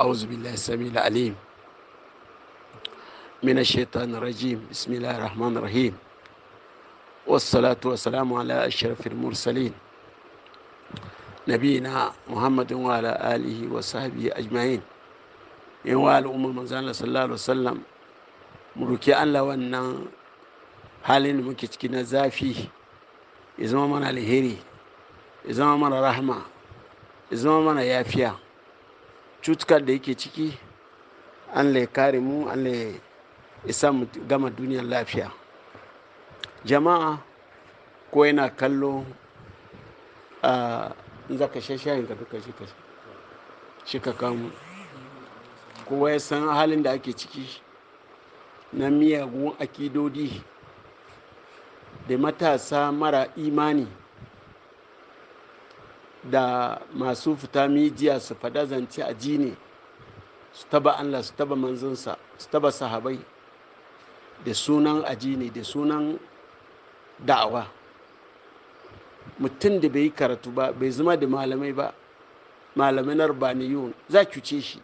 أعوذ بالله السميع العليم من الشيطان الرجيم بسم الله الرحمن الرحيم والصلاة والسلام على أشرف المرسلين نبينا محمد وعلى آله وصحبه أجمعين in wa al'ummar manzana sallallahu alaihi wasallam mu roki Allah wannan halin da muke ciki na zafi ya zama mana alheri ya zama mana rahama ya zama mana yafiya cutukar da yake ciki an ya kare mu an ya isa mu gama duniyar lafiya jama'a ko yana kallo a zaka shashayin ka duka shi ka kamu kowa ya san halin da ake ciki na miyagun akidodi da matasa mara imani da masu fita mijiya su fada zance a jini su taba allah su taba manzansa su taba sahabai da sunan ajini da sunan da'awa mutum da bai yi karatu ba bai zama da malamai ba malamai na urbaniyun za cuce shi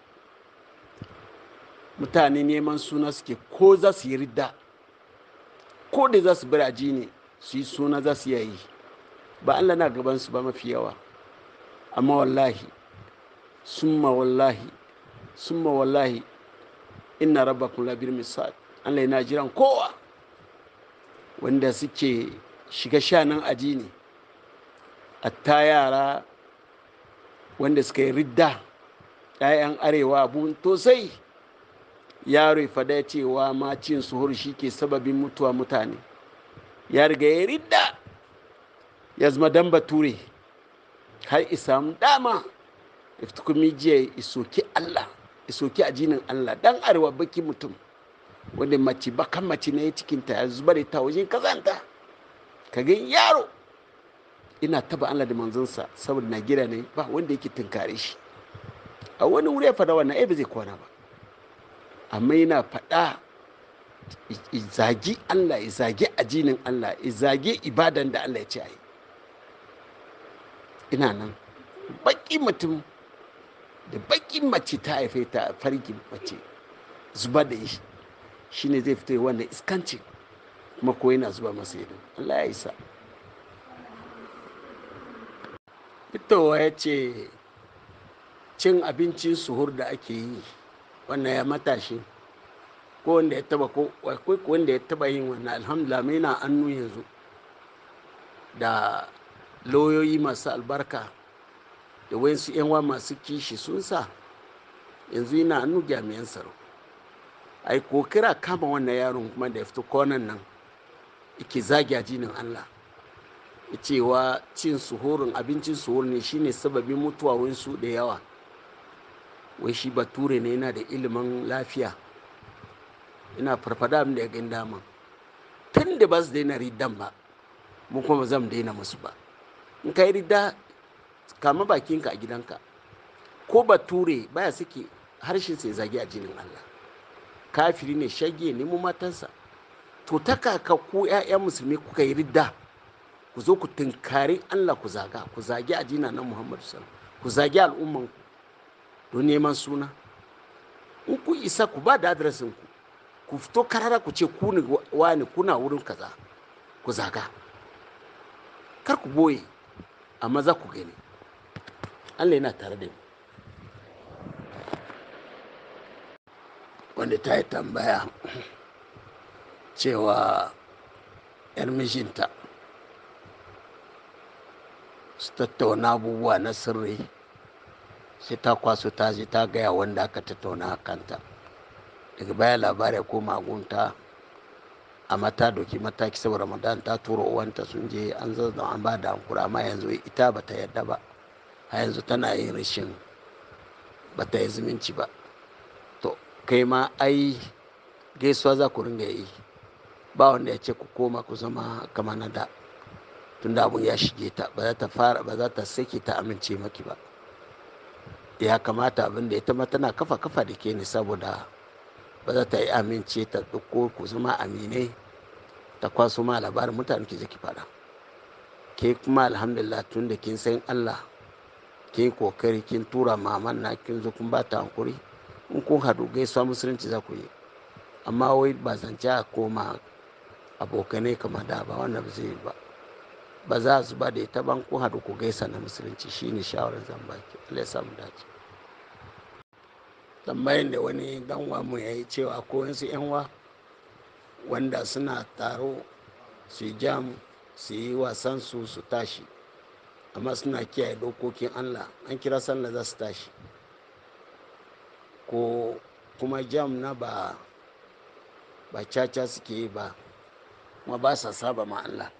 mutane neman suna suke ko za su yi ridda ko da za su bar ajini su yi suna za su yi ba allah na gabansu ba mafi yawa amma wallahi summa wallahi summa wallahi inna rabbakum labir misal Allah yana jiran kowa wanda suke shiga shanan ajini atta yara wanda suka yi ridda ‘ya'yan arewa abun tosai yaro fada cewa ma cin suhur shi ke sababin mutuwa mutane ya riga ya ridda ya zama dan bature har isamu dama iftukumi jiya isoki Allah isoki ajinin Allah dan arewa baki mutum wanda mace bakan mace na ya cikinta ya zubar da ta wajen kazanta ka ga yaro ina taba Allah da manzansa saboda na gida ne ba wanda yake tunkare shi a wani wuri ya fada wannan ai ba zai kwana ba amma yana fada izagi Allah izagi ajinin Allah izagi ibadan da Allah ya ce a yi ina nan baki mutum da baki mace ta haife ta farki mace zuba da shi shine zai fito wannan iskanci kuma ko yana zuba masa ido Allah ya isa fitowa ya ce cin abincin suhur da ake yi wannan ya matashi ko wanda ya taba ko wanda ya taba yin wannan alhamdulillah mai na annu yanzu da lauyoyi masu albarka da wayansu yanwa masu kishi sun sa yanzu yana hannu jami'an tsaro a yi kokira kama wannan yaron kuma da ya fito konan nan ike zagi a jinin allah cewa cin suhurin abincin suhur ne shine sababin mutuwa wayansu da yawa wai shi bature ne yana da ilimin lafiya ina farfada da ya gani dama tun da ba su daina ridan ba mu kuma zan daina musu ba in ka yi rida kama bakinka a gidanka ko bature baya suke harshen sai zagi a jinin Allah kafiri ne shage ne mu matansa to ta kaka ku 'ya'yan musulmi kuka yi ridda ku zo ku tunkari Allah ku zaga ku zagi a jina na Muhammadu sallallahu ku zagi al'umman ku don neman suna in ku isa ku ba da adresin ku ku fito karara ku ce ku ne wani kuna wurin kaza ku zaga kar ku boye amma za ku gani allah yana tare da mu wanda ta yi tambaya cewa yar mijinta su tattauna abubuwa na sirri sai ta kwaso ta je ta gaya wanda aka tattauna a kanta daga baya labari ko magunta a mata doki mataki saboda ramadan ta tura uwanta sun je an zazzan an ba da hankura amma yanzu ita ba ta yadda ba a yanzu tana yin rashin ba ta yi zumunci ba to kai ma ai gaisuwa za ku ringa yi ba wanda ya ce ku koma ku zama kama na da tun da abun ya shige ta ba za ta fara ba za ta sake ta amince maki ba ya kamata abin da ita ma tana kafa kafa da ke ne saboda ba za ta yi amince ta ɗauko ku zama aminai ta kwaso ma labarin mutane ke zaki fada ke kuma alhamdulillah tun da kin san allah kin kokari kin tura maman na kin zo kun ba ta hankuri in kun hadu gaisuwa musulunci za ku yi amma wai ba zance a koma abokanai kamar da ba wannan ba zai yi ba ba za su ba da ita ban kun hadu ku gaisa na musulunci shine shawarar zan baki Allah ya samu dace tambayin da wani dan mu ya yi cewa ko wasu yan wanda suna taro su yi jam su yi wasan su su tashi amma suna kiyaye dokokin allah an kira sallah za su tashi ko kuma jam na ba ba caca suke yi ba kuma ba sa saba ma allah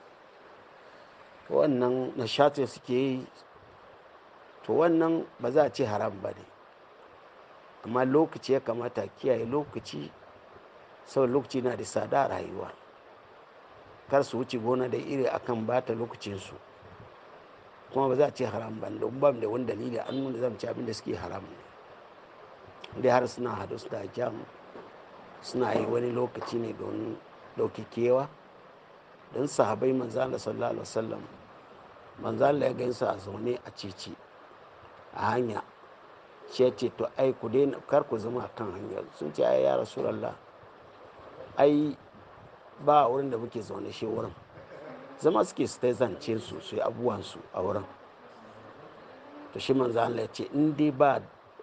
wannan nashati suke yi to wannan ba za a ce haram ba ne amma lokaci ya kamata kiyaye lokaci sau lokaci na da tsada rayuwa kar su wuce gona da iri akan bata lokacinsu kuma ba za a ce haram ba don ba da wani dalili an nuna zan ci abin da suke haram ne dai har suna hadu su da jam suna yi wani lokaci ne don dauki kewa don sahabai manzala sallallahu alaihi wasallam manzala ya gansu a zaune a cici a hanya shi ya ce to ai ku daina kar ku zama kan hanya sun ce ai ya rasulallah ai ba wurin da muke zaune shi wurin zama suke su ta zance su su yi abubuwansu a wurin to shi manzo Allah ya ce in dai ba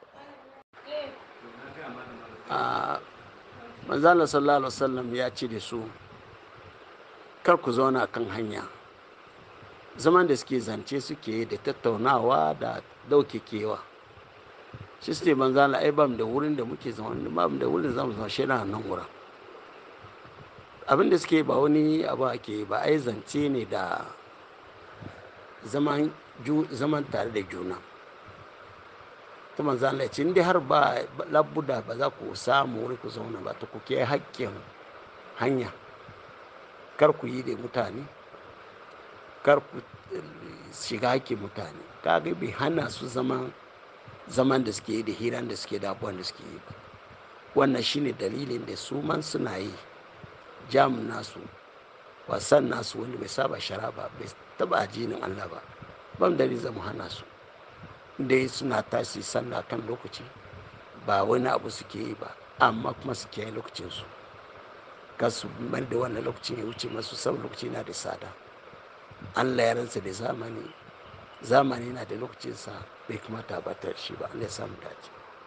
a manzo Allah sallallahu alaihi wasallam ya ce da su kar ku zauna kan hanya zaman da suke zance suke da tattaunawa da dauke kewa shi su ne manzo Allah ai bam da wurin da muke zaune bam da wurin zamu zama shi na nan wurin abin da suke ba wani abu ake ba ai zance ne da zaman zaman tare da juna ta manzo Allah ce inda har ba labbuda ba za ku samu wuri ku zauna ba ta ku ke hakkin hanya kar ku yi da mutane kar ku shiga hakkin mutane kaga bai hana su zaman zaman da suke yi da hiran da suke da abubuwan da suke yi ba wannan shine dalilin da su man suna yi jam nasu wasan nasu wanda bai saba shara ba bai taba ajinin allah ba ban dalilin zamu hana su dai suna tashi sallah kan lokaci ba wani abu suke yi ba amma kuma suke yi lokacinsu ka su mai da wannan lokacin ya wuce masu sau lokaci na da tsada allah ya ransa da zamani zamani na da lokacinsa bai kamata ba ta shi ba allah ya samu dace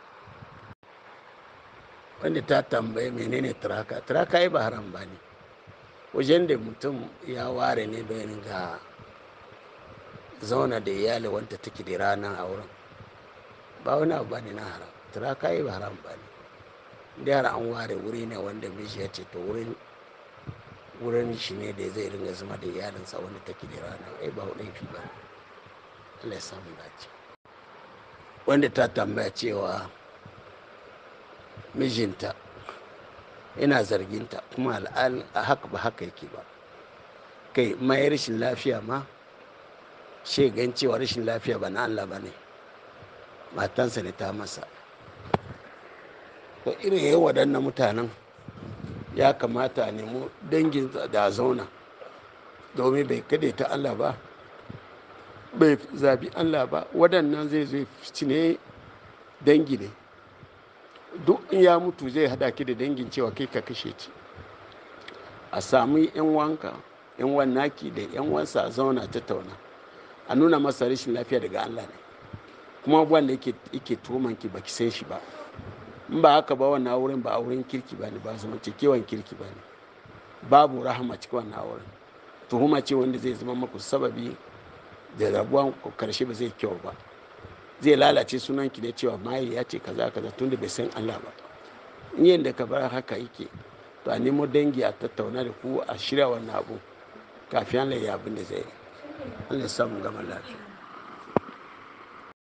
wanda ta tambaye menene turaka turaka yi ba haram ba ne wajen da mutum ya ware ne don ga zauna da iyali wanda take da rana a wurin ba wani abu ba ne na haram turaka yi ba haram ba ne da yara an ware wuri ne wanda miji ya ce to wurin wurin shi ne da zai ringa zama da iyalinsa wanda take da rana ai ba laifi ba Allah ya samu dace wanda ta tambaya cewa mijinta ina zarginta kuma al'al a haka ba haka yake ba kai mai rashin lafiya ma gan cewa rashin lafiya ba na Allah ba ne matansa ne ta masa to irin yawan waɗannan mutanen ya kamata a nemo dangin da zauna domin bai kade ta Allah ba bai zabi Allah ba waɗannan zai zai ne dangi ne duk in ya mutu zai hada ki da dangin cewa kai ka kashe ci a sami yan wanka yan wannaki da yan wansa a zauna tattauna a nuna masa rashin lafiya daga Allah ne kuma wanda yake yake tuhuman ki baki san shi ba in ba haka ba wannan wurin ba auren kirki ba ne ba zama kewan kirki ba ne babu rahama cikin wannan auren tuhuma ce wanda zai zama maku sababi da rabuwan karshe ba zai kyau ba zai lalace sunan ki da cewa maye ya ce kaza kaza tun da bai san Allah ba in yadda ka bar haka yake to a nemo dangi a tattauna da ku a shirya wannan abu kafin Allah ya abin da zai yi Allah ya samu gama lafiya